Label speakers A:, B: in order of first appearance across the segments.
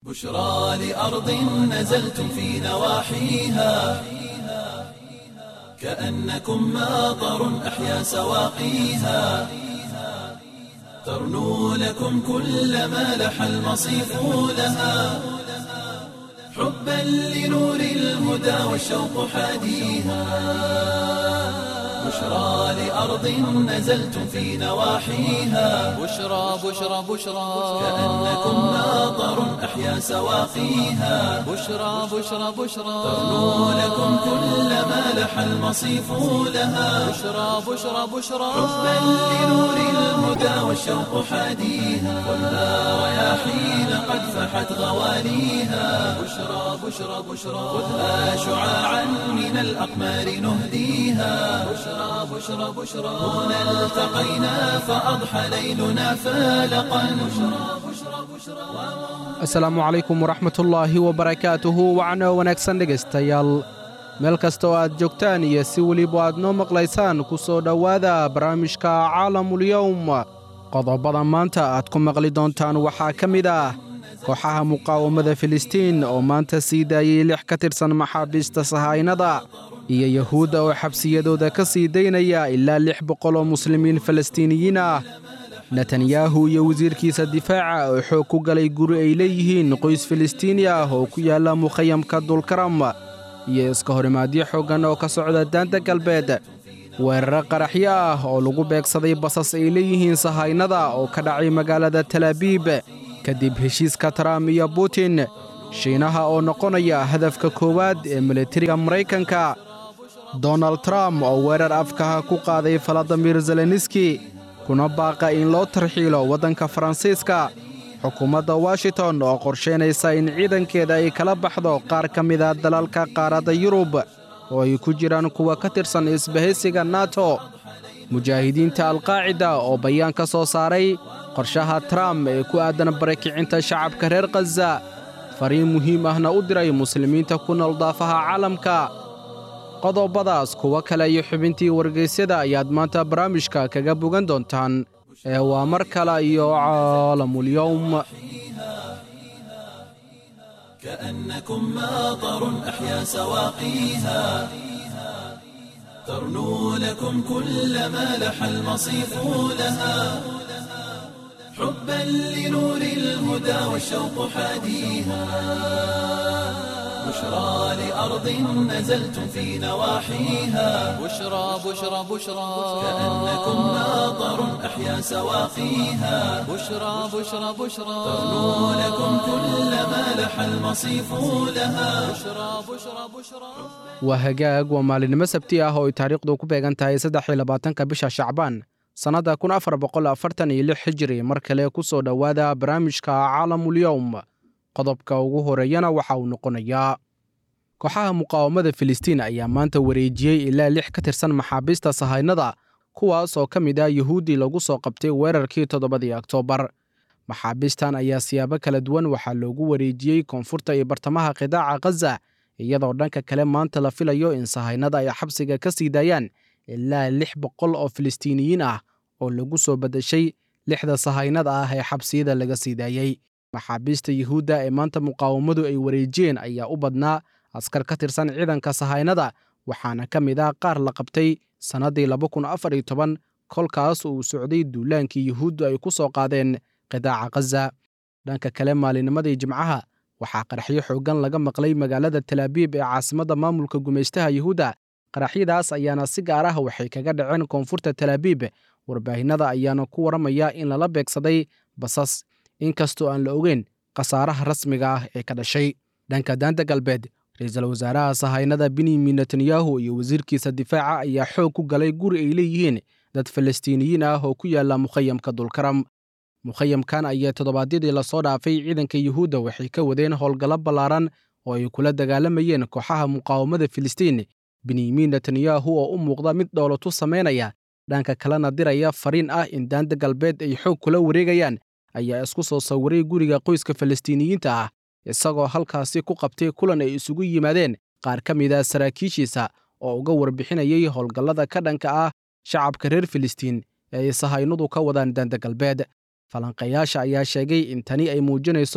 A: بشرى لأرض نزلتم في نواحيها كأنكم ماطر أحيا سواقيها ترنو لكم كل ما لح المصيف لها حبا لنور الهدى والشوق حاديها بشرى لأرض نزلتم في نواحيها
B: بشرى بشرى بشرى
A: كأنكم ماطر أحيا سواقيها
B: بشرى بشرى بشرى
A: ترنو لكم كل ما لح المصيف لها
B: بشرى بشرى بشرى
A: حبا لنور الهدى والشوق حاديها والنار رياحين قد فحت غواليها بشرى بشرى بشرى خذها شعاعا من الأقمار نهديها بشرى بشرى بشرى هنا التقينا فأضحى ليلنا فالقا بشرى بشرى بشرى
C: asalaamu calaykum waraxmatullaahi wabarakaatuhu wacno wanaagsan dhegaystayaal meel kasta oo aad joogtaan iyo si weliba aad noo maqlaysaan ku soo dhowaada barnaamijka caalamulyowm qodobada maanta aad ku maqli doontaan waxaa ka mid ah kooxaha muqaawamada filistiin oo maanta sii daayey lix ka tirsan maxaabiista sahaynada iyo yahuudda oo xabsiyadooda ka sii daynaya ilaa lix boqol oo muslimiin falastiiniyiin ah netanyahu iyo wasiirkiisa difaaca oo xoog ku galay guri ay leeyihiin qoys filistiini ah oo ku yaalla mukhayamka dulkaram iyo iska horimaadyo xooggan oo ka socda daanta galbeed weeraro qaraxyo ah oo lagu beegsaday basas ay leeyihiin sahaynada oo ka dhacay magaalada talaabiib kadib heshiiska tram iyo butin shiinaha oo noqonaya hadafka koowaad ee militariga maraykanka donald trump oo weerar afkaha ku qaaday faladimir zeleniski kuna baaqa in loo tarxiilo waddanka faransiiska xukuumadda washington oo qorshaynaysa in ciidankeeda ay kala baxdo qaar ka mida dalalka qaaradda yurub oo ay ku jiraan kuwa ka tirsan isbahaysiga nato mujaahidiinta alqaacida oo bayaan ka soo saaray qorshaha trump ee ku aadan barakicinta shacabka reer khaza fariin muhiim ahna u diray muslimiinta ku nool daafaha caalamka qodobadaas kuwo kale iyo xubintii wargaysyada ayaad maanta barnaamijka kaga bogan doontaan ee waa mar kale iyo caalamulyowm
A: كأنكم ماطر أحيا سواقيها ترنو لكم كل ما لح المصيف لها حبا لنور الهدى والشوق حاديها بشرى لأرض نزلتم في نواحيها
B: بشرى بشرى بشرى
A: كأنكم ماطر أحيا سواقيها
B: بشرى بشرى بشرى
A: ترنو لكم كل ما لح المصيف لها
B: بشرى بشرى بشرى
C: waa hagaag waa maalinimo sabti ah oo ay taariikhdu ku beegan tahay saddex iyo labaatanka bisha shacbaan sannadda kun afar boqol afartan iyo lix xijiri mar kale ku soo dhowaada barnaamijka caalamulyowm qodobka ugu horeeyana waxa uu noqonayaa kooxaha muqaawamada filistiin ayaa maanta wareejiyey ilaa lix ka tirsan maxaabiista sahaynada kuwaas oo ka mid ah yuhuuddii lagu soo qabtay weerarkii toddobadii oktoobar maxaabiistan ayaa siyaabo kala duwan waxaa loogu wareejiyey koonfurta iyo bartamaha qidaaca khaza iyadoo dhanka kale maanta la filayo in sahaynada ay xabsiga ka sii daayaan ilaa lix boqol oo filistiiniyiin ah oo lagu soo badashay lixda sahaynada ah ee xabsiyada laga sii daayey maxaabiista yuhuudda ee maanta muqaawamadu ay wareejiyeen ayaa u badnaa askar ka tirsan ciidanka sahaynada waxaana ka mid ah qaar la qabtay sannaddii laba kun afar iyo toban kolkaas uu socday duulaankii yuhuuddu ay ku soo qaadeen qidaaca khaza dhanka kale maalinimadii jimcaha waxaa qaraxyo xooggan laga maqlay magaalada talaabiib ee caasimadda maamulka gumaystaha yuhuudda qaraxyadaas ayaana si gaar ah waxay kaga dhaceen koonfurta talaabiib warbaahinnada ayaana ku warramaya in lala beegsaday basas inkastoo aan la ogeyn khasaaraha rasmiga ah ee ka dhashay dhanka daanta galbeed ra-iisul wasaaraha sahaynada benyamin netanyahu iyo wasiirkiisa difaaca ayaa xoog ku galay guri ay leeyihiin dad falastiiniyiin ah oo ku yaalla mukhayamka dulkaram mukhayamkan ayaa toddobaadyadii lasoo dhaafay ciidanka yuhuudda waxay ka wadeen howlgallo ballaaran oo ay kula dagaalamayeen kooxaha muqaawamada filistiin benyamin netanyahu oo u muuqda mid dhowlatu samaynaya dhanka kalena diraya fariin ah in daanta galbeed ay xoog kula wareegayaan ayaa isku soo sawiray guriga qoyska falastiiniyiinta ah isagoo halkaasi ku qabtay kulan ay isugu yimaadeen qaar ka mid a saraakiishiisa oo uga warbixinayay howlgallada ka dhanka ah shacabka reer filistiin ee ay sahaynadu ka wadaan daanta galbeed falanqeeyaasha ayaa sheegay in tani ay muujinayso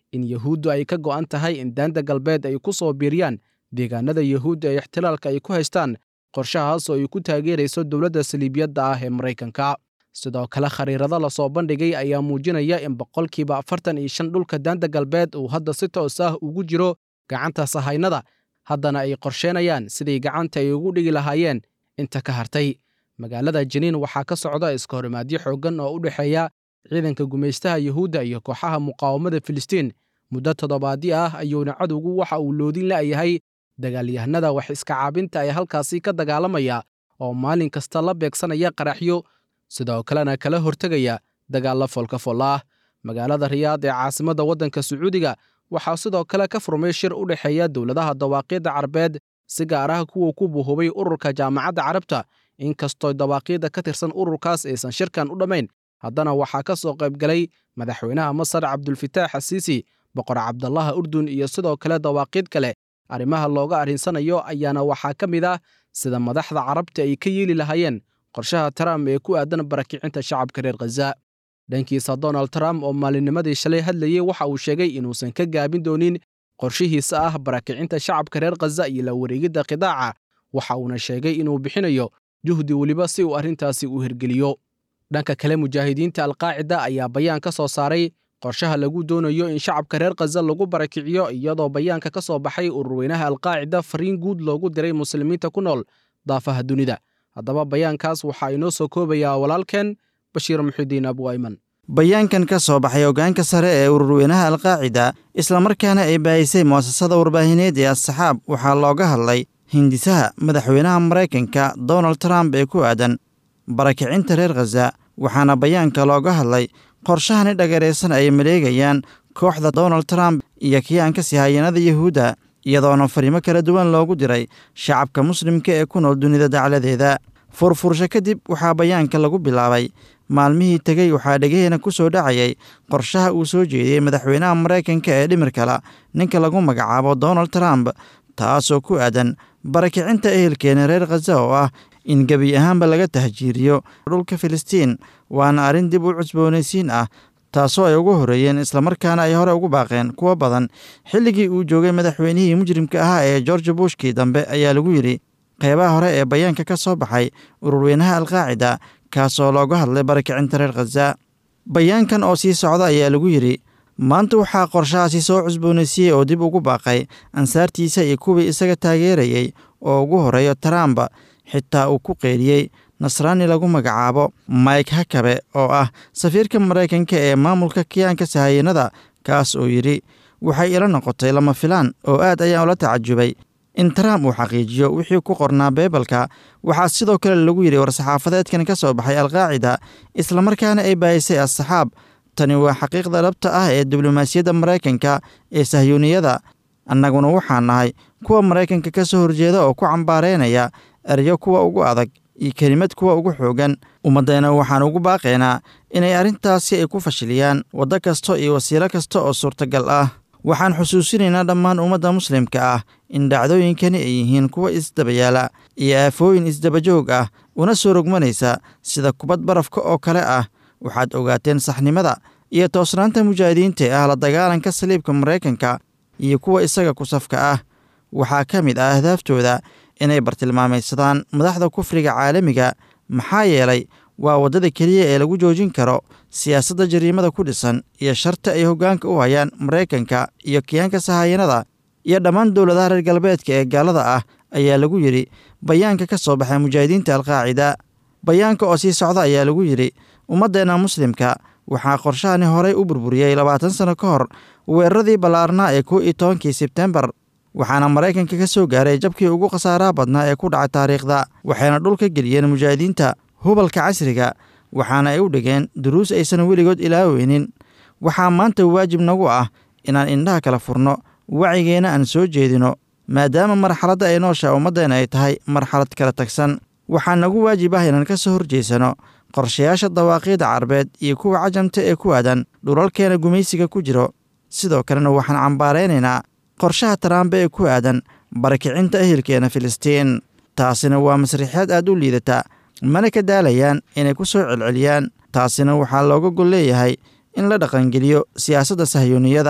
C: in yuhuuddu ay ka go'an tahay in daanta galbeed ay ku soo biiriyaan deegaanada yuhuudda ee ixtilaalka ay ku haystaan qorshahaas oo ay ku taageerayso dowladda saliibiyadda ah ee maraykanka sidoo kale khariirado lasoo bandhigay ayaa muujinaya in boqolkiiba afartan iyo shan dhulka daanta galbeed uu hadda si toos ah ugu jiro gacanta sahaynada haddana ay qorsheenayaan siday gacanta ay ugu dhigi lahaayeen inta ka hartay magaalada janiin waxaa ka socda iskahorimaadyo xooggan oo u dhexeeya ciidanka gumaystaha yuhuudda iyo kooxaha muqaawamada filistiin muddo toddobaadyo ah ayuuna cadowgu waxa uu loodin la'yahay dagaalyahanada wax iska caabinta ee halkaasi ka dagaalamaya oo maalin kasta la beegsanaya qaraxyo sidoo kalena kala hortegaya dagaalla foolkafol ah magaalada riyaad ee caasimadda waddanka sacuudiga waxaa sidoo kale ka furmay shir u dhexeeya dowladaha dawaaqyadda carabeed si gaar ah kuwa ku buhubay ururka jaamacadda carabta inkastoo dawaaqyadda ka tirsan ururkaas aysan shirkan u dhammayn haddana waxaa ka soo qaybgalay madaxweynaha masar cabdulfitaax asiisi boqor cabdallaha urdun iyo sidoo kale dawaaqid kale arrimaha looga arrinsanayo ayaana waxaa ka mid ah sida madaxda carabta ay ka yeeli lahaayeen qorshaha trump ee ku aadan barakicinta shacabka reer khaza dhankiisa donald trump oo maalinnimadii shalay hadlayey waxa uu sheegay inuusan ka gaabin doonin qorshihiisa ah barakicinta shacabka reer khaza iyo la wareegidda qidaaca waxa uuna sheegay inuu bixinayo juhdi weliba si uu arrintaasi u hirgeliyo dhanka kale mujaahidiinta alqaacida ayaa bayaan ka soo saaray qorshaha lagu doonayo in shacabka reer khaza lagu barakiciyo iyadoo bayaanka ka soo baxay ururweynaha alqaacida fariin guud loogu diray muslimiinta ku nool daafaha dunida haddaba bayaankaas waxaa inoo soo koobayaa walaalkeen bashiir muxidiin abu ayman
D: bayaankan ka soo baxay hoggaanka sare ee ururweynaha alqaacida islamarkaana ay baahisay mu'asasada warbaahineed ee asxaab waxaa looga hadlay hindisaha madaxweynaha maraykanka donald trump ee ku aadan barakicinta reer khaza waxaana bayaanka looga hadlay qorshahani dhagaraysan ay maleegayaan kooxda donald trump iyo kiyaanka sihayanada yuhuudda iyadoona fariimo kala duwan loogu diray shacabka muslimka ee ku nool dunida dacladeeda furfursho kadib waxaa bayaanka lagu bilaabay maalmihii tegey waxaa dhegaheena ku soo dhacayay qorshaha uu soo jeediyey madaxweynaha maraykanka ee dhimirkala ninka lagu magacaabo donald trump taasoo ku aadan barakicinta ehelkeena reer khaza oo ah in gebi ahaanba laga tahjiiriyo dhulka filistiin waana arrin dib u cusboonaysiin ah taasoo ay ugu horreeyeen islamarkaana ay hore ugu baaqeen kuwo badan xilligii uu joogay madaxweynihii mujrimka ahaa ee george bushkii dambe ayaa lagu yidhi qeybaha hore ee bayaanka ka soo baxay ururweynaha alqaacida kaasoo looga hadlay barakicinta reer khaza bayaankan oo sii socda ayaa lagu yidhi maanta waxaa qorshahaasi soo cusboonaysiiyey oo dib ugu baaqay ansaartiisa iyo kuwii isaga taageerayey oo ugu horreeyo trump xitaa uu ku qeydhiyey nasraani lagu magacaabo mike hakabe oo ah safiirka maraykanka ee maamulka kiyaanka sahayanada kaas oo yidhi waxay ila noqotay lama filaan oo aad ayaan ula tacajubay in trump uu xaqiijiyo wixii ku qornaa beebalka waxaa sidoo kale lagu yidhi war-saxaafadeedkan ka soo baxay alqaacida islamarkaana ay baayisay asxaab tani waa xaqiiqda dhabta ah ee diblomaasiyadda maraykanka ee sahyuuniyada annaguna waxaan nahay kuwa maraykanka ka soo horjeeda oo ku cambaareynaya eryo kuwa ugu adag iyo kelimad kuwa ugu xoogan ummaddeena waxaan ugu baaqaynaa inay arrintaasi ay ku fashiliyaan waddo kasta iyo wasiilo kasta oo suurtagal ah waxaan xusuusinaynaa dhammaan ummadda muslimka ah in dhacdooyinkani ay yihiin kuwa isdabayaala iyo aafooyin isdabajoog ah una soo rogmanaysa sida kubad barafka oo kale ah waxaad ogaateen saxnimada iyo toosnaanta mujaahidiinta ee ah la dagaalanka saliibka maraykanka iyo kuwa isaga ku safka ah waxaa ka mid ah ahdaaftooda inay bartilmaamaysadaan madaxda kufriga caalamiga maxaa yeelay waa waddada keliya ee lagu joojin karo siyaasadda jariimada ku dhisan iyo sharta ay hoggaanka u hayaan maraykanka iyo kiyaanka sahayanada iyo dhammaan dowladaha reer galbeedka ee gaalada ah ayaa lagu yidhi bayaanka ka soo baxay mujaahidiinta alqaacida bayaanka oo sii socda ayaa lagu yidhi ummaddeenna muslimka waxaa qorshahani horey u burburiyey labaatan sanno ka hor weeraradii ballaarnaa ee kow iyo tobankii sebtembar waxaana maraykanka ka soo gaaray jabkii ugu khasaaraha badnaa ee ku dhacay taariikhda waxayna dhulka geliyeen mujaahidiinta hubalka casriga waxaana ay u dhigeen duruus aysan weligood ilaaweynin waxaa maanta waajib nagu ah inaan indhaha kala furno wacigeenna aan soo jeedino maadaama marxaladda ay noosha ummaddeena ay tahay marxalad kala tagsan waxaa nagu waajib ah inaan ka soo horjeysano qorshayaasha dawaaqiida carbeed iyo kuwa cajamta ee ku aadan dhulalkeena gumaysiga ku jiro sidoo kalena waxaan cambaaraynaynaa qorshaha taraambe ee ku aadan barakicinta ehelkeena filistiin taasina waa masriixyaad aad u liidata mana ka daalayaan inay ku soo celceliyaan taasina waxaa looga gol leeyahay in la dhaqangeliyo siyaasadda sahyuuniyada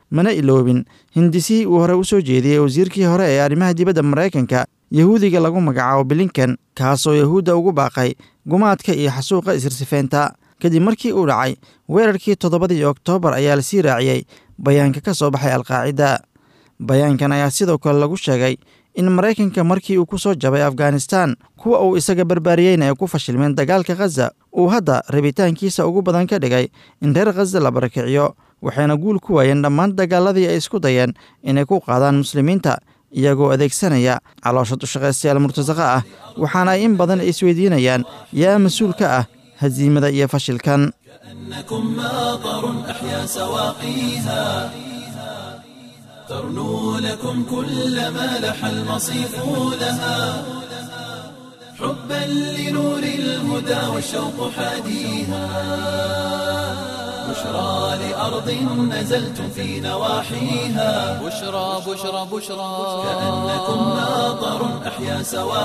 D: mana iloobin hindisihii uu hore u soo jeediyey wasiirkii hore ee arrimaha dibadda maraykanka yahuudiga lagu magacaabo bilinkan kaasoo yahuudda ugu baaqay gumaadka iyo xasuuqa isirsifeynta kadib markii uu dhacay weerarkii toddobadii oktoobar ayaa lasii raaciyey bayaanka ka soo baxay alqaacida bayaankan ayaa sidoo kale lagu sheegay in maraykanka markii uu ku soo jabay afghanistan kuwa uu isaga barbaariyeyna ay ku fashilmeen dagaalka khaza uu hadda rabitaankiisa ugu badan ka dhigay in reer khaza la barakiciyo waxayna guul ku waayeen dhammaan dagaaladii ay isku dayeen inay ku qaadaan muslimiinta iyagoo adeegsanaya caloosha dushaqaystayaal murtasaqa ah waxaana ay in badan isweydiinayaan yaa mas-uul ka ah hasiimada iyo fashilkan
A: كأنكم ماطر أحيا سواقيها ترنو لكم كل ما لح المصيف لها حبا لنور الهدى والشوق حاديها بشرى لأرض نزلتم في نواحيها
B: بشرى بشرى بشرى
A: كأنكم ماطر أحيا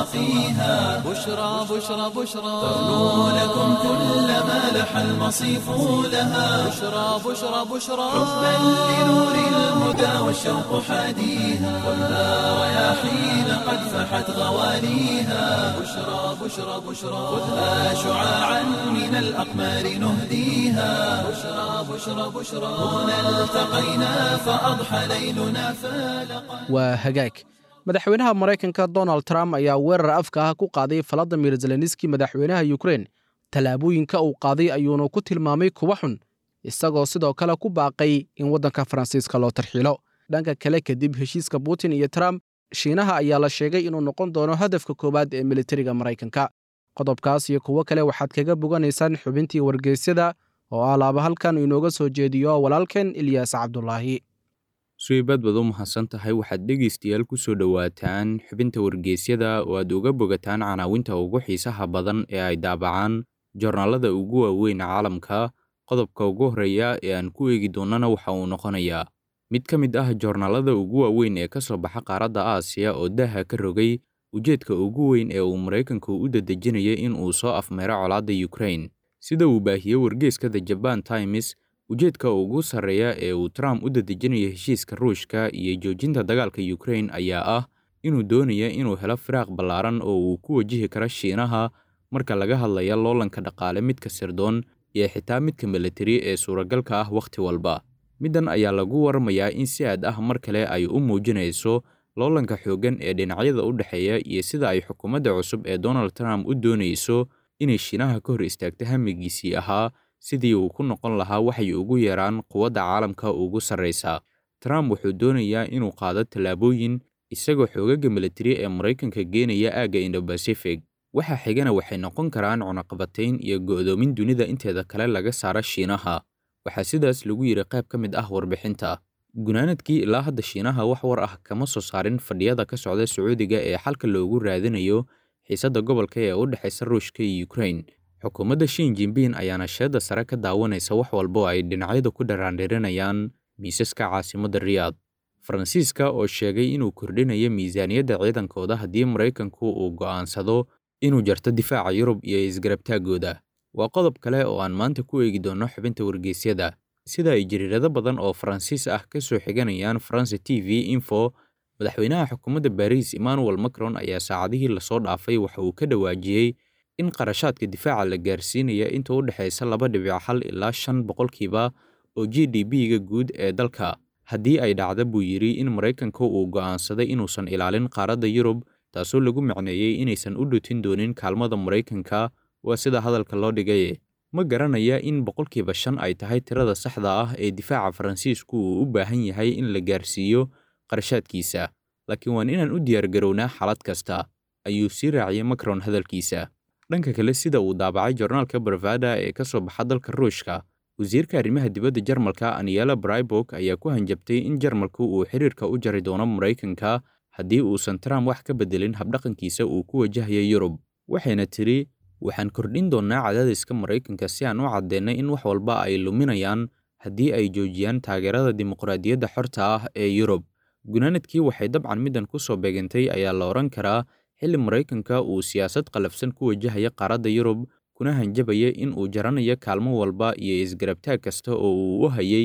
A: سواقيها
B: بشرى بشرى بشرى
A: ترنو لكم كل ما لح المصيف لها
B: بشرى بشرى بشرى
A: حبا لنور الهدى والشوق حاديها خذها رياحين قد فحت غواليها بشرى بشرى بشرى خذها شعاعا من الأقمار نهديها بشرى بشرى بشرى هنا التقينا فأضحى ليلنا فالقا
C: waa hagaag madaxweynaha maraykanka donald trump ayaa weerar afka ah ku qaaday valadimir zelenski madaxweynaha yukrain tallaabooyinka uu qaaday ayuuna ku tilmaamay kuwa xun isagoo sidoo kale ku baaqay in waddanka faransiiska loo tarxiilo dhanka kale kadib heshiiska putin iyo trump shiinaha ayaa la sheegay inuu noqon doono hadafka koowaad ee militariga maraykanka qodobkaas iyo kuwo kale waxaad kaga boganaysaan xubintii wargeysyada oo ah laaba halkan inooga soo jeediyo walaalkeen ilyaas cabdulaahi
E: suibaad baad u mahadsan tahay waxaad dhegaystayaal ku soo dhowaataan xubinta wargeysyada oo aad uga bogataan canaawinta ugu xiisaha badan ee ay daabacaan joornaalada ugu waaweyn caalamka qodobka ugu horreeya ee aan ku eegi doonnana waxa uu noqonayaa mid ka mid ah joornaalada ugu waaweyn ee ka soo baxa qaaradda aasiya oo daaha ka rogay ujeedka ugu weyn ee uu maraykanku u dadejinaya in uu soo afmeero colaadda yukrain sida uu baahiyey wargeeska the jaban times ujeedka ugu sarreeya ee uu trump u dadejinayo heshiiska ruushka iyo joojinta dagaalka yukrain ayaa ah inuu doonaya inuu helo firaaq ballaaran oo uu ku wajihi karo shiinaha marka laga hadlaya loolanka dhaqaale midka sirdoon iyo xitaa midka militari ee suuragalka ah wakhti walba middan ayaa lagu waramayaa in si aad ah mar kale ay u muujinayso loolanka xooggan ee dhinacyada u dhexeeya iyo sida ay xukuumadda cusub ee donald trump u doonayso inay shiinaha ka hor istaagto hamigiisii ahaa sidii uu ku noqon lahaa waxay ugu yeeraan quwadda caalamka ugu sarraysa trump wuxuu doonayaa inuu qaado tallaabooyin isagoo xoogaga militari ee maraykanka geenaya aagga indobasifig waxa xigana waxay noqon karaan cunaqabatayn iyo go'doomin dunida inteeda kale laga saaro shiinaha waxaa sidaas lagu yidhi qayb ka mid ah warbixinta gunaanadkii ilaa hadda shiinaha wax war ah kama soo saarin fadhiyada ka socda sacuudiga ee xalka loogu raadinayo xiisadda gobolka ee u dhexaysa ruushka iyo ukrain xukuumadda shin jinbin ayaana sheedda sare ka daawanaysa wax walba oo ay dhinacyadu ku dharaandhirinayaan miisaska caasimadda riyaad faransiiska oo sheegay inuu kordhinayo miisaaniyadda ciidankooda haddii maraykanku uu go'aansado inuu jarto difaaca yurub iyo isgarabtaaggooda waa qodob kale oo aan maanta ku eegi doonno xubinta wargeysyada sida ay jariirado badan oo faransiis ah ka soo xiganayaan faranse t v info madaxweynaha xukuumadda baariis emmanuel macron ayaa saacadihii lasoo dhaafay waxa uu ka dhawaajiyey in qarashaadka difaaca la gaarsiinaya inta u dhexaysa laba dhibic hal ilaa shan boqolkiiba oo g d b-ga guud ee dalka haddii ay dhacda buu yidhi in maraykanka uu go'aansaday inuusan ilaalin qaaradda yurub taasoo lagu macneeyey inaysan u dhutin doonin kaalmada maraykanka waa sida hadalka loo dhigaye ma garanaya in boqolkiiba shan ay tahay tirada saxda ah ee difaaca faransiisku uu u baahan yahay in la gaarsiiyo qarashaadkiisa laakiin waan inaan u diyaargarownaa xaalad kasta ayuu sii raaciyey macron hadalkiisa dhanka kale sida uu daabacay jornaalka barvada ee ka soo baxa dalka ruushka wasiirka arrimaha dibadda jarmalka aniela braibok ayaa ku hanjabtay in jarmalku uu xiriirka u jari doono maraykanka haddii uusan trump wax ka beddelin habdhaqankiisa uu ku wajahaya yurub waxayna tidhi waxaan kordhin doonnaa cadaadiska maraykanka si aan u caddeynay in wax walba ay luminayaan haddii ay joojiyaan taageerada dimuqraadiyadda xorta ah ee yurub gunaanadkii waxay dabcan middan ku soo beegantay ayaa la odhan karaa xilli maraykanka uu siyaasad qalafsan ku wajahaya qaaradda yurub kuna hanjabaya in uu jaranayo kaalmo walba iyo isgarabtaag kasta oo uu u hayay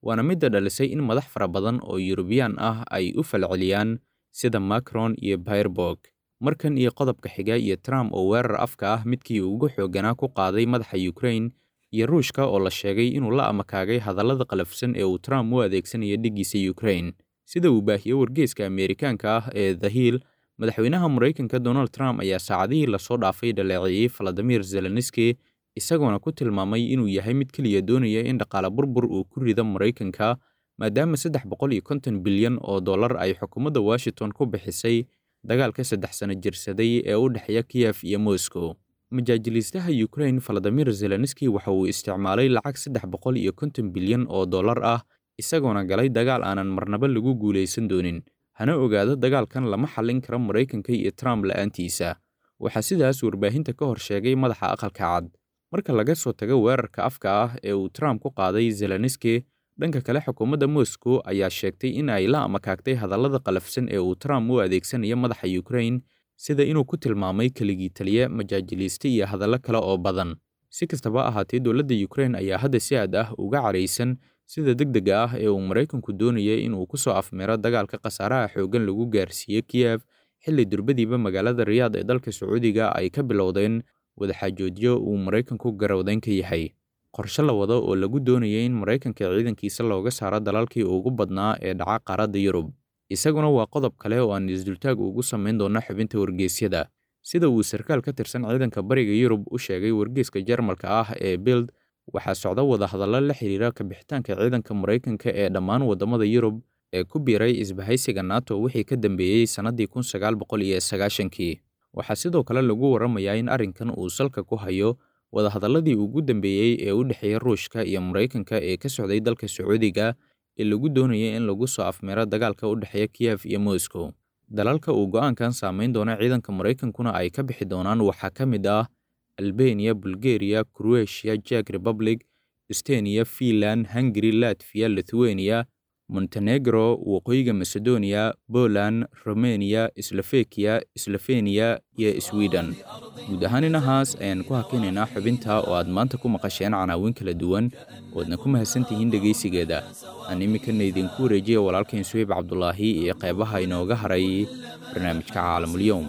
E: waana midda dhalisay in madax fara badan oo yurubiyaan ah ay u falceliyaan sida macron iyo bayrborg markan iyo qodobka xiga iyo trump oo weerar afka ah midkii ugu xoogganaa ku qaaday madaxa ukrain iyo ruushka oo la sheegay inuu la amakaagay hadallada qalafsan ee uu trump u adeegsanayo dhiggiisa ukrain sida uu baahiyey wargeeska ameerikaanka ah ee the hill madaxweynaha maraykanka donald trump ayaa saacadihii lasoo dhaafay dhaleeceeyey valadimir zelenski isagoona ku tilmaamay inuu yahay mid keliya doonaya in dhaqaale burbur uu ku rido maraykanka maadaama saddex boqol iyo konton bilyan oo dollar ay xukuumadda washington ku bixisay dagaalka saddex sano jirsaday ee u dhexeeya kiyef iyo moscow majaajiliistaha ukrain valadimir zelenski waxa uu isticmaalay lacag saddex boqol iyo konton bilyan oo dollar ah isagoona galay dagaal aanan marnaba lagu guulaysan doonin hana ogaado dagaalkan lama xallin karo maraykanka iyo trump la'aantiisa waxaa sidaas warbaahinta ka hor sheegay madaxa aqalka cad marka laga soo tago weerarka afka ah ee uu trump ku qaaday zelenski dhanka kale xukuumadda moscow ayaa sheegtay in ay la amakaagtay hadallada qalafsan ee uu trump u adeegsanayo madaxa ukrain sida inuu ku tilmaamay keligii taliye majaajiliiste iyo hadallo kale oo badan si kastaba ahaatee dowladda ukrain ayaa hadda si aad ah uga caraysan sida degdega ah ee uu maraykanku doonayay inuu ku soo afmeero dagaalka khasaaraha xooggan lagu gaarsiiyey kiyef xilli durbadiiba magaalada riyaad ee dalka sacuudiga ay ka bilowdeen wadaxaajoodyo uu maraykanku garowdayn ka yahay qorshe la wado oo lagu doonayay in maraykanka ciidankiisa looga saaro dalalkii ugu badnaa ee dhaca qaaradda yurub isaguna waa qodob kale oo aan isdultaag ugu samayn doono xubinta wargeysyada sida uu sarkaal ka tirsan ciidanka bariga yurub u sheegay wargeyska jarmalka ah ee bild waxaa socda wadahadallo la xiriira kabixitaanka ciidanka maraykanka ee dhammaan waddamada yurub ee ku biiray isbahaysiga nato wixii ka dambeeyey sannaddii kun sagaal boqol iyo sagaashankii waxaa sidoo kale lagu warramayaa in arrinkan uu salka ku hayo wadahadalladii ugu dambeeyey ee u dhexeeya ruushka iyo maraykanka ee ka socday dalka sacuudiga ee lagu doonayay in lagu soo afmeero dagaalka u dhexeeya kiyef iyo moscow dalalka uu go'aankan saamayn doono ciidanka maraykankuna ay ka bixi doonaan waxaa ka mid ah albania bulgaria croatia jak republic estoniya finland hungary latviya lithuania montenegro waqooyiga macedonia poland romania slofekiya slofeniya iyo sweden guud ahaan inahaas ayaan ku hakinaynaa xubinta oo aad maanta ku maqasheen canaawin kala duwan oodna ku mahadsantihiin dhegaysigeeda aan iminkana idinku wareejiya walaalkayn suhayb cabdulaahi iyo qeybaha inooga haray barnaamijka caalamulyoum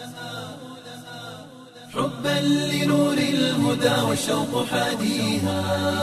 A: حبا لنور الهدى والشوق حاديها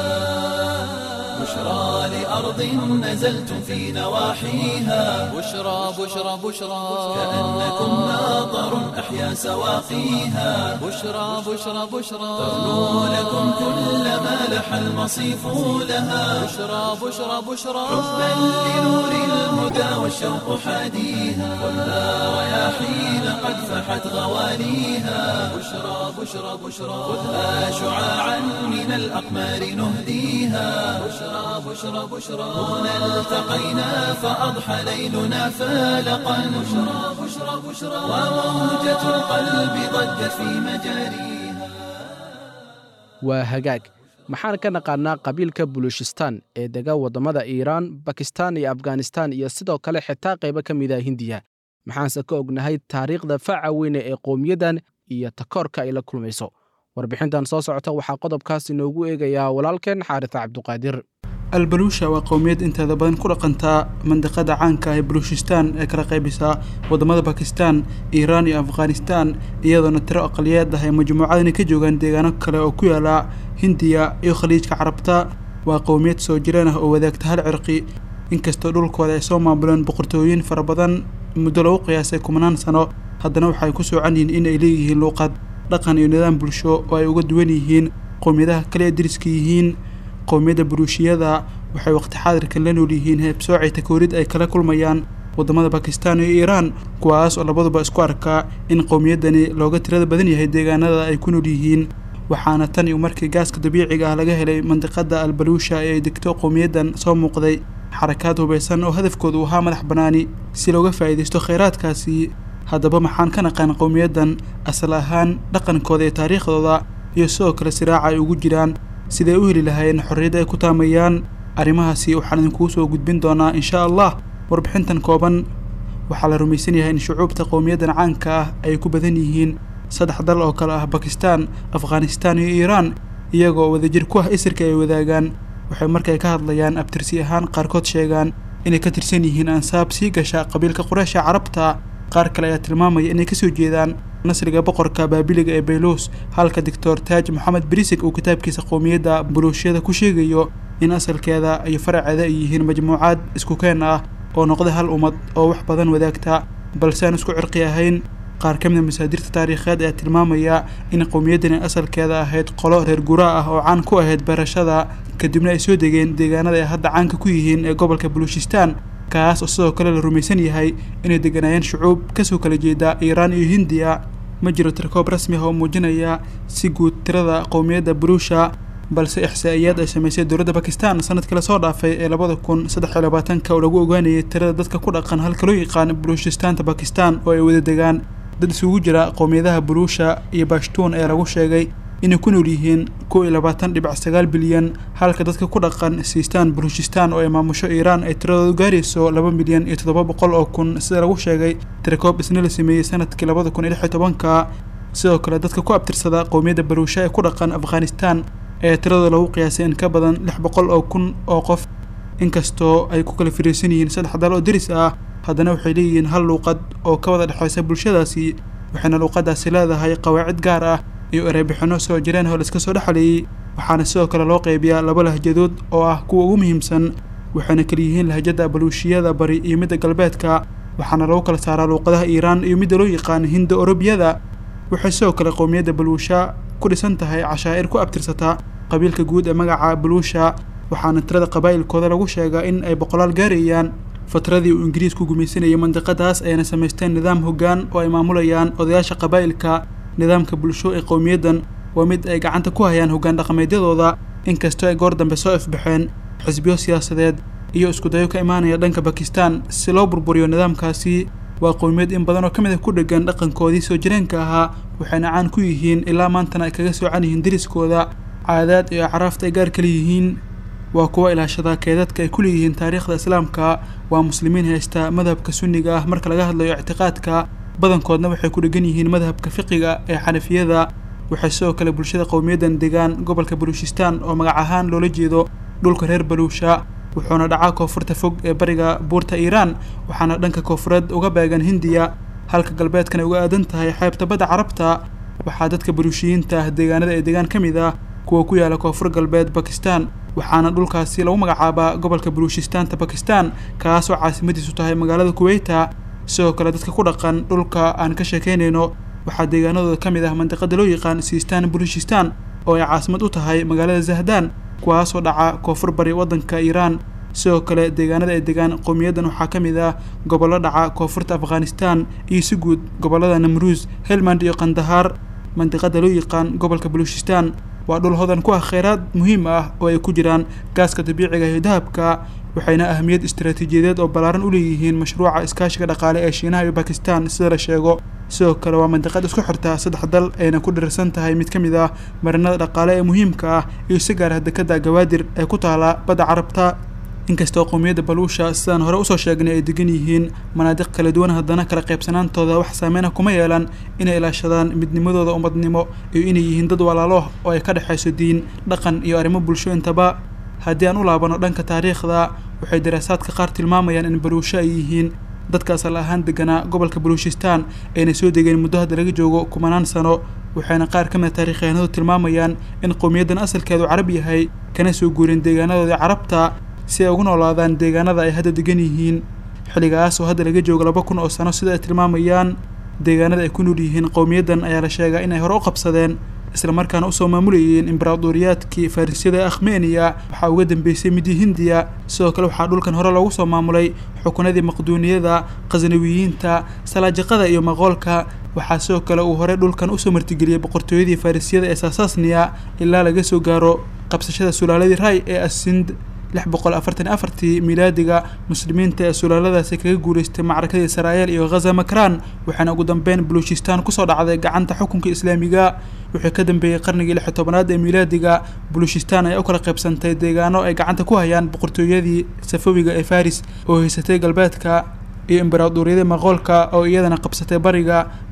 A: بشرى لأرض نزلتم في نواحيها
B: بشرى بشرى بشرى
A: كأنكم ناظر أحيا سواقيها
B: بشرى بشرى بشرى
A: تغنو لكم كل ما لح المصيف لها
B: بشرى بشرى بشرى
A: حبا لنور الهدى والشوق حاديها ولا رياحين قد فحت غواليها بشرى بشرى بشرى خذها شعاعا من الأقمار نهديها بشرى بشرى بشرى هنا التقينا فأضحى ليلنا فالقا بشرى بشرى بشرى وموجة القلب ضجت في مجاريها
C: waa hagaag maxaan ka naqaannaa qabiilka bulushistan ee dega waddamada iiraan bakistan iyo afghanistan iyo sidoo kale xitaa qaybo ka mid ah hindiya maxaanse ka ognahay taariikhda faca weyne ee qowmiyaddan iyo takoorka ay la kulmayso warbixintan soo socota waxaa qodobkaas inoogu eegayaa walaalkeen xaarisa cabduqaadir
F: albaluusha waa qowmiyad inteeda badan ku dhaqantaa mandiqada caanka ah ee baluushistaan ee kala qaybisa waddamada bakistan iiraan iyo afghanistan iyadoona tiro aqaliyeed ah ay majmuucadani ka joogaan deegaano kale oo ku yaala hindiya iyo khaliijka carabta waa qowmiyad soo jireen ah oo wadaagta hal cirqi inkastoo dhulkooda ay soo maamuleen boqortooyin fara badan muddo lagu qiyaasay kumanaan sano haddana waxay ku soocan yihiin in ay leeyihiin luuqad dhaqan iyo nidaam bulsho oo ay uga duwan yihiin qowmiyadaha kale ee deriska yihiin qowmiyadda buruushiyada waxay waqti xaadirkan la nool yihiin heebsoocay takoorid ay kala kulmayaan waddamada bakistan iyo iiraan kuwaas oo labaduba isku arkaa in qowmiyaddani looga tirada badan yahay deegaanada ay ku nool yihiin waxaana tan iyo markii gaaska dabiiciga ah laga helay mandiqada albaluusha ee ay degto qowmiyaddan soo muuqday xarakaad hubaysan oo hadafkoodu ahaa madax bannaani si looga faa'iidaysto khayraadkaasi haddaba maxaan ka naqaan qowmiyaddan asal ahaan dhaqankooda iyo taariikhdooda iyo sidoo kale siraaca ay ugu jiraan siday u heli lahaayeen xorriyadda ay ku taamayaan arrimahaasi waxaan idinkugu soo gudbin doonaa insha allah warbixintan kooban waxaa la rumaysan yahay in shucuubta qowmiyaddan caanka ah ay ku badan yihiin saddex dal oo kale ah bakistan afghanistan iyo iiraan iyagoo wadajir ku ah isirka ay wadaagaan waxay markay ka hadlayaan abtirsi ahaan qaarkood sheegaan inay ka tirsan yihiin ansaab sii gasha qabiilka qureysha carabta qaar kale ayaa tilmaamaya inay kasoo jeedaan nasriga boqorka baabiliga ee baylos halka doctor taaj moxamed brisig uu kitaabkiisa qowmiyadda buluushiyada ku sheegayo in asalkeeda iyo faraceeda ay yihiin majmuucaad isku keen ah oo noqda hal ummad oo wax badan wadaagta balse aan isku cirqi ahayn qaar ka mida masaadirta taariikheed ayaa tilmaamaya in qowmiyaddani asalkeeda ahayd qolo reer guraa ah oo caan ku ahayd barashada kadibna ay soo degeen deegaanada ay hadda caanka ku yihiin ee gobolka baluushistaan kaas oo sidoo kale la rumaysan yahay inay deganaayeen shucuub kasoo kala jeeda iiraan iyo hindiya ma jiro tirkoob rasmi ah oo muujinaya si guud tirada qowmiyadda buruusha balse ixsaa'iyaad ay samaysay dowladda bakistan sanadkii lasoo dhaafay ee labada kun saddex iyo labaatanka oo lagu ogaanayay tirada dadka ku dhaqan halka loo yaqaan buluushistaanta bakistan oo ay wada degaan dad isugu jira qowmiyadaha buruusha iyo bashtuun ee lagu sheegay inay ku nool yihiin kow iyo labaatan dhibic sagaal bilyan halka dadka ku dhaqan siistaan buluushistaan oo ay maamusho iiraan ay tiradoodu gaarayso laba milyan iyo toddoba boqol oo kun sida lagu sheegay tirakoob isna la sameeyey sanadkii labada kun iyo lix iyo tobanka sidoo kale dadka ku abtirsada qowmiyadda baruusha ee ku dhaqan afghanistan ee tiradooda lagu qiyaasay in ka badan lix boqol oo kun oo qof inkastoo ay ku kala firiirsan yihiin saddex dal oo deris ah haddana waxay leeyihiin hal luuqad oo ka wada dhexaysa bulshadaasi waxayna luuqadaasi leedahay qawaacid gaar ah iyo ereybixinno soo jireen oo laiska soo dhexleeyey waxaana sidoo kale loo qaybiyaa laba lahjadood oo ah kuwa ugu muhiimsan waxayna kala yihiin lahjada baluushiyada bari iyo midda galbeedka waxaana lagu kala saaraa luuqadaha iiraan iyo midda loo yaqaan hinda orobiyada waxay sidoo kale qowmiyadda baluusha ku dhisan tahay cashaa'ir ku abtirsata qabiilka guud ee magaca baluusha waxaana tirada qabaa'ilkooda lagu sheegaa in ay boqolaal gaarayaan fatradii uu ingiriisku gumaysanayay mandiqadaas ayna samaysteen nidaam hoggaan oo ay maamulayaan odayaasha qabaa'ilka nidaamka bulsho ee qowmiyaddan waa mid ay gacanta ku hayaan hoggaan dhaqameedyadooda inkastoo ay goor dambe soo ifbaxeen xisbiyo siyaasadeed iyo iskudayo ka imaanaya dhanka bakistan si loo burburiyo nidaamkaasi waa qowmiyad in badan oo ka mid a ku dhegan dhaqankoodii soo jireenka ahaa waxayna caan ku yihiin ilaa maantana ay kaga soocan yihiin deriskooda caadaad iyo acraafta ay gaar kala yihiin waa kuwa ilaashada keedadka ay ku leeyihiin taariikhda islaamka waa muslimiin haysta madhabka sunniga ah marka laga hadlayo ictiqaadka badankoodna waxay ku dhegan yihiin madhabka fiqiga ee xanafiyada waxay sidoo kale bulshada qowmiyaddan degaan gobolka baluushistaan oo magac ahaan loola jeedo dhulka reer baluusha wuxuuna dhacaa koonfurta fog ee bariga buurta iiraan waxaana dhanka koonfureed uga beegan hindiya halka galbeedkana uga aadan tahay xeebta badda carabta waxaa dadka baluushiyiinta ah deegaanada ee degaan ka mid ah kuwa ku yaala koonfur galbeed bakistan waxaana dhulkaasi lagu magacaabaa gobolka baluushistaanta bakistan kaasoo caasimadiisu tahay magaalada kuweyta sidoo kale dadka ku dhaqan dhulka aan ka sheekaynayno waxaa deegaanadooda ka mid ah mandiqada loo yaqaan siistaan baluushistaan oo ay caasimad u tahay magaalada zahdaan kuwaasoo dhaca koonfur bari waddanka iiraan sidoo kale deegaanada ay degaan qowmiyaddan waxaa ka mid ah gobollo dhaca koonfurta afghanistan iyo si guud gobollada namruus helmand iyo kandahaar mandiqada loo yaqaan gobolka baluushistaan waa dhul hodan ku ah kheyraad muhiim ah oo ay ku jiraan gaaska dabiiciga iyo dahabka waxayna ahmiyad istaraatiijiyadeed oo ballaaran u leeyihiin mashruuca iskaashiga dhaqaale ee shiinaha iyo bakistan sida la sheego sidoo kale waa mandiqad isku xirta saddex dal ayna ku dhirirsan tahay mid ka mid ah marinada dhaqaale ee muhiimka ah iyo si gaar ah dekada gawaadir ee ku taala badda carabta inkastoo qowmiyadda baluusha sidaan hore usoo sheegnay ay degan yihiin manaadiq kala duwan haddana kala qaybsanaantooda wax saameyn ah kuma yeelan inay ilaashadaan midnimadooda ummadnimo iyo inay yihiin dad walaalo oo ay ka dhexayso diin dhaqan iyo arrimo bulsho intaba haddii aan u laabano dhanka taariikhda waxay daraasaadka qaar tilmaamayaan in baluusho ay yihiin dadka asal ahaan deganaa gobolka baluushistaan ayna soo degeen muddo hadda laga joogo kumanaan sano waxayna qaar ka mid a taariikyahanadu tilmaamayaan in qowmiyaddan asalkeedu carab yahay kana soo guureen deegaanadoodii carabta si ay ugu noolaadaan deegaanada ay hadda degan yihiin xilligaas oo hadda laga joogo laba kun oo sano sida ay tilmaamayaan deegaanada ay ku nool yihiin qowmiyaddan ayaa la sheegaa inay hore u qabsadeen isla markaana usoo maamulayeen imbaraadoriyaadkii fariisyada ee akhmeniya waxaa uga dambeysay midii hindiya sidoo kale waxaa dhulkan hore loogu soo maamulay xukunadii maqduuniyada khasnawiyiinta salaajiqada iyo maqoolka waxaa sidoo kale uu hore dhulkan usoo martigeliyey boqortooyadii fariisyada ee saasasniya ilaa laga soo gaaro qabsashada sulaaladii ray ee asind lix boqol afartan iyo afartii miilaadiga muslimiinta ee sulaaladaasi kaga guulaystay macrakadii israa'el iyo ghaza makran waxaana ugu dambeyn baluushistaan kusoo dhacday gacanta xukunka islaamiga wixii ka dambeeyey qarnigii lix iyo tobanaad ee miilaadiga baluushistaan ayaa u kala qaybsantay deegaano ay gacanta ku hayaan boqortooyadii safawiga ee faris oo haysatay galbeedka iyo imbaraadoriyadii maqoolka oo iyadana qabsatay bariga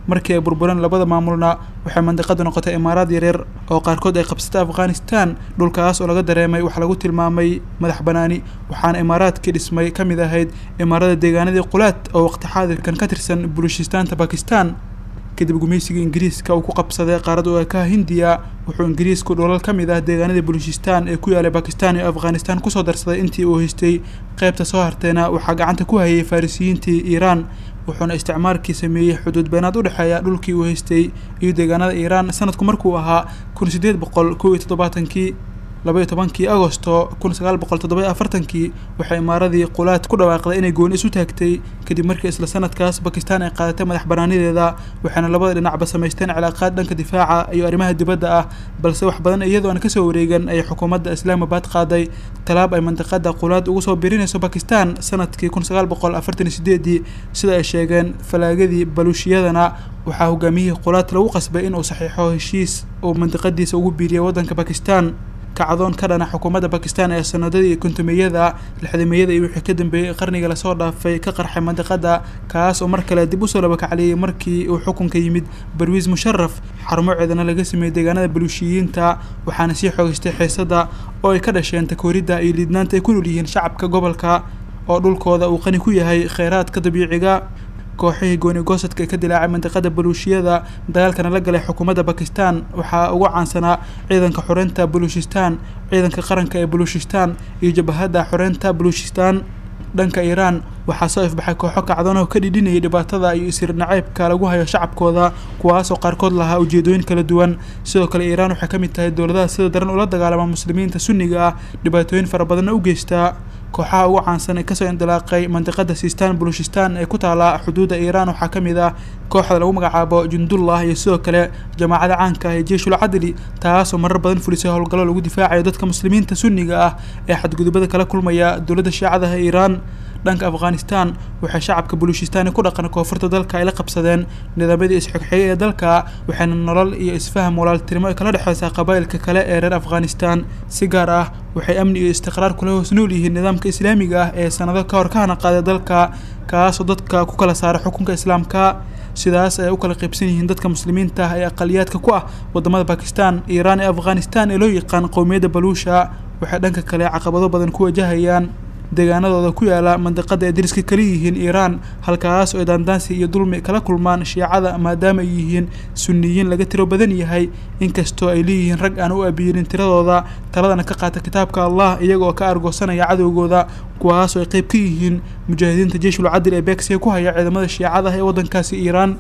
F: markii ay burbureen labada maamulna waxay mandiqadu noqotay imaaraad yaryar oo qaarkood ay qabsatay afghanistan dhulkaas oo laga dareemay wax lagu tilmaamay madax banaani waxaana imaaraadkii dhismay ka mid ahayd imaarada deegaanadii qulaad oo waqti xaadirkan ka tirsan bulushistaanta bakistan kadib gumaysigii ingiriiska uu ku qabsaday qaarada uekaha hindiya wuxuu ingiriisku dholal ka mid ah deegaanadii bulushistan ee ku yaalay bakistan iyo afghanistan kusoo darsaday intii uu haystay qaybta soo harteena waxaa gacanta ku hayay farisiyiintii iiraan wuxuuna isticmaalkii sameeyey xuduud beenaad u dhexeeya dhulkii uu haystay iyo deegaanada iiraan sanadku markuu ahaa kun sideed boqol kow iyo toddobaatankii labaiyo tobankii agosto kun sagaal boqol toddoba afartankii waxay imaaradii qulaad ku dhawaaqday inay gooni isu taagtay kadib markii isla sanadkaas bakistan ay qaadatay madax banaanideeda waxaana labada dhinacba samaysteen cilaaqaad dhanka difaaca iyo arrimaha dibadda ah balse wax badan iyadoo aan kasoo wareegan ayay xukuumadda islaamabad qaaday talaab ay mandiqada qulaad ugu soo birinayso bakistan sanadkii kun sagaal boqol afartan iyo sideedii sida ay sheegeen falaagadii baluushiyadana waxaa hogaamiyihii qulaad lagu qasbay inuu saxiixo heshiis uu mandiqadiisa ugu biiriyay waddanka bakistan kacdoon ka dhana xukuumadda bakistan ee sanadadii kontomeyada lixdameeyada iyo wixii ka dambeeyey qarniga lasoo dhaafay ka qarxay mandiqada kaas oo mar kale dib usoo labakacliyey markii uu xukunka yimid barwiis musharaf xarumo ceedana laga sameeyey deegaanada baluushiyiinta waxaana sii xoogeystay xiisada oo ay ka dhasheen takooridda iyo liidnaanta ay ku nool yihiin shacabka gobolka oo dhulkooda uu qani ku yahay kheyraadka dabiiciga kooxihii gooni goosadka ee ka dilaacay mandiqada baluushiyada dagaalkana la galay xukuumadda bakistan waxaa ugu caansanaa ciidanka xoreynta baluushistan ciidanka qaranka ee baluushistan iyo jabahadda xoreynta baluushistan dhanka iiraan waxaa soo ifbaxay kooxo kacdoonoo ka dhidhinayay dhibaatada iyo isir nacaybka lagu hayo shacabkooda kuwaasoo qaarkood lahaa ujeedooyin kala duwan sidoo kale iiraan waxay ka mid tahay dowladaha sida daran ula dagaalama muslimiinta sunniga ah dhibaatooyin fara badanna u geystaa kooxaha ugu caansan ee kasoo indilaaqay mandiqada sistan baluushistan ee ku taala xuduudda iiraan waxaa ka mid ah kooxda lagu magacaabo jundullah iyo sidoo kale jamaacada caanka ah ee jeeshul cadli taasoo marar badan fulisay howlgallo lagu difaacayo dadka muslimiinta sunniga ah ee xadgudubada kala kulmaya dowladda shiicadaha iiraan dhanka afghanistan waxay shacabka baluushistani ku dhaqan koonfurta dalka ay la qabsadeen nidaamyadii isxigxigay ee dalka waxayna nolol iyo isfaham walaaltinimo ay kala dhexeysaa qabaa'ilka kale ee reer afghanistan si gaar ah waxay amni iyo istiqraar kula hoos nool yihiin nidaamka islaamiga ah ee sanado ka hor ka hana qaaday dalka kaasoo dadka ku kala saaray xukunka islaamka sidaas ay u kala qaybsan yihiin dadka muslimiinta ah ee aqaliyaadka ku ah wadamada bakistan iiraan iyo afghanistan ee loo yaqaan qowmiyadda baluusha waxay dhanka kale caqabado badan ku wajahayaan deegaanadooda ku yaala mandiqada ay dariska kala yihiin iiraan halkaas oo ay daandaansi iyo dulmi kala kulmaan shiicada maadaama ay yihiin sunniyiin laga tiro badan yahay inkastoo ay leeyihiin rag aan u abiirin tiradooda taladana ka qaata kitaabka allah iyagoo ka argoosanaya cadowgooda kuwaasoo ay qayb ka yihiin mujaahidiinta jeeshul cadil ee beegsiga ku haya ciidamada shiicada ee waddankaasi iiraan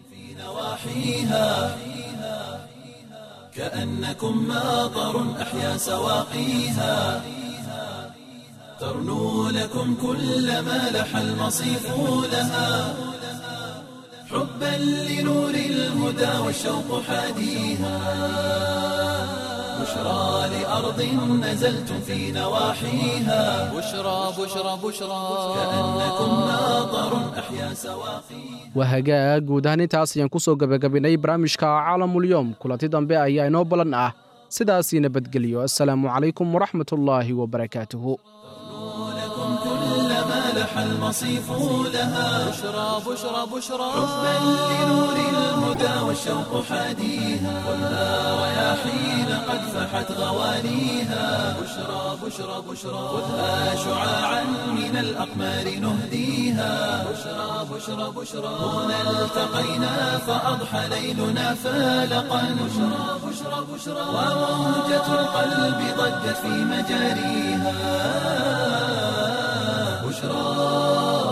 A: كأنكم ماطر أحيا سواقيها ترنو لكم كل ما لح المصيف لها حبا لنور الهدى والشوق حاديها بشرى لأرض نزلتم في نواحيها
B: بشرى بشرى بشرى
A: كأنكم ماطر أحيا سواقيها
C: waa hagaag guud ahaan intaas ayaan ku soo gebagabinay barnaamijka caalamulyoom kulanti dambe ayaa inoo ballan ah sidaasii nabadgelyo assalaamu calaykum waraxmatullaahi wabarakaatuhu
A: لكم كل ما لح المصيف لها
B: بشرى بشرى بشرى
A: حبا لنور الهدى والشوق حاديها خذها رياحين قد فحت غوانيها بشرى بشرى بشرى خذها شعاعا من الأقمار نهديها بشرى بشرى بشرى هنا التقينا فأضحى ليلنا فالقا بشرى بشرى بشرى وموجة القلب ضجت في مجاريها بشرى